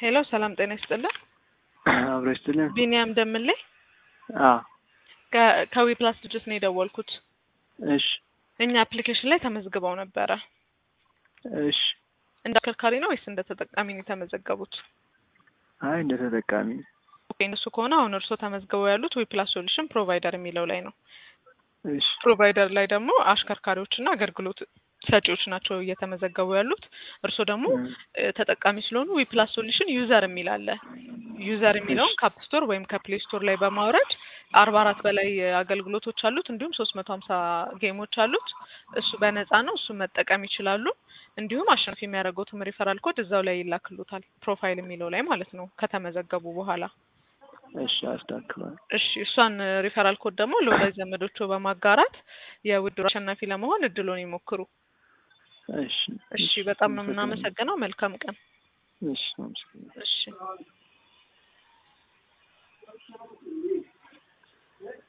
ሄሎ ሰላም ጤና ይስጥልን። አብሮ ይስጥልን። ቢኒያም ደምሌ አዎ ከ- ከዊ ፕላስ ድርጅት ነው የደወልኩት። እሺ እኛ አፕሊኬሽን ላይ ተመዝግበው ነበረ። እሺ። እንደ አሽከርካሪ ነው ወይስ እንደ ተጠቃሚ ነው የተመዘገቡት? አይ እንደ ተጠቃሚ ኦኬ፣ እነሱ ከሆነ አሁን እርስዎ ተመዝግበው ያሉት ዊ ፕላስ ሶሉሽን ፕሮቫይደር የሚለው ላይ ነው። እሺ ፕሮቫይደር ላይ ደግሞ አሽከርካሪዎችና አገልግሎት ሰጪዎች ናቸው እየተመዘገቡ ያሉት። እርስዎ ደግሞ እም፣ እ፣ ተጠቃሚ ስለሆኑ ዊ ፕላስ ሶሉሽን ዩዘር የሚል አለ። ዩዘር የሚለውን ከአፕ ስቶር ወይም ከፕሌይ ስቶር ላይ በማውረድ አርባ አራት በላይ አገልግሎቶች አሉት። እንዲሁም ሶስት መቶ ሀምሳ ጌሞች አሉት። እሱ በነፃ ነው። እሱን መጠቀም ይችላሉ። እንዲሁም አሸናፊ የሚያደርጉትም ሪፈራል ኮድ እዛው ላይ ይላክሉታል። ፕሮፋይል የሚለው ላይ ማለት ነው ከተመዘገቡ በኋላ እሺ አስተካክሏል። እሺ እሷን ሪፈራል ኮድ ደግሞ ለወዳጅ ዘመዶቹ በማጋራት የውድድሩ አሸናፊ ለመሆን እድሉን ይሞክሩ። እሺ እሺ በጣም ነው የምናመሰግነው። መልካም ቀን። እሺ አመሰግናለሁ። እሺ